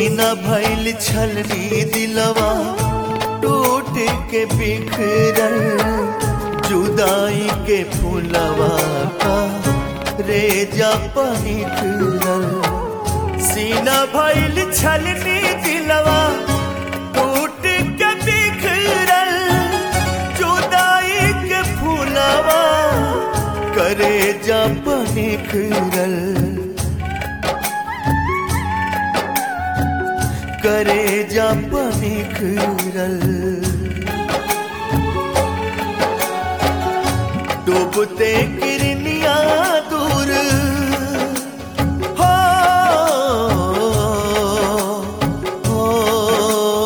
सीना भैल छलनी दिलवा टूट के बिखरल जुदाई के फूलवा का रेजा पनिखरल सीना भैल छलनी दिलवा टूट के बिखरल जुदाई के फूलवा करे जा पनिखरल करे जा पनिखरल डूबते किरनिया दूर हो, हो,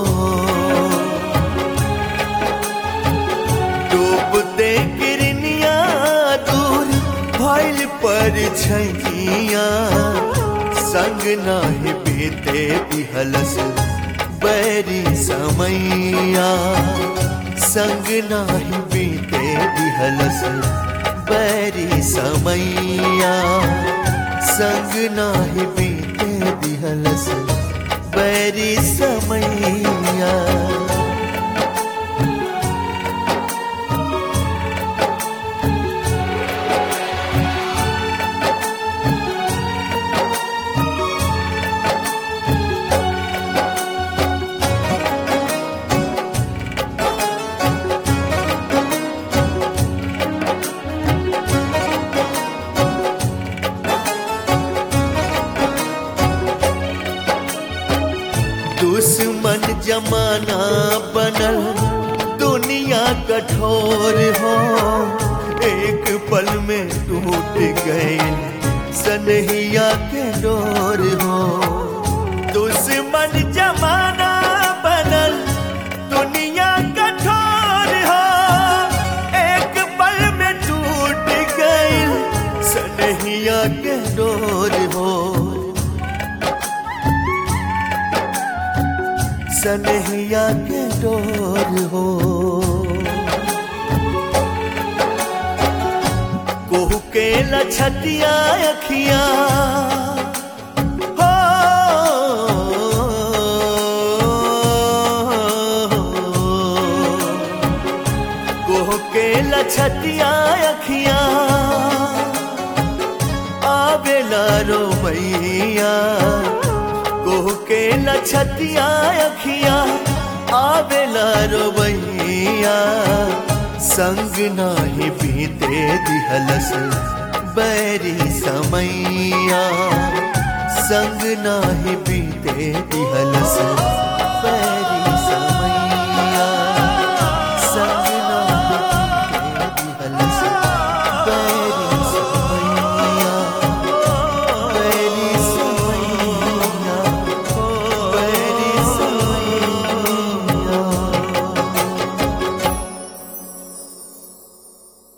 डूबते किरनिया दूर भइल पर छैया संग नाही बीते बिहलस बैरी समैया संग नाही बीते बिहलस बैरी समैया संग नाही बीते बिहलस बैरी समैया दुश्मन जमाना बनल दुनिया कठोर हो एक पल में टूट गए सनहिया के डोर हो दुश्मन जमाना बनल दुनिया कठोर हो एक पल में टूट गए सनहिया के डोर हो सनहिया के डोर हो कोहू के लछतिया अखिया हो कोहू के लछतिया अखिया आवेला रो मैया कोह के लछतिया अखिया आवेला रोबैया संग नाही बीते दिहलस बैरी समैया संग नाही बीते दिहलस बैरी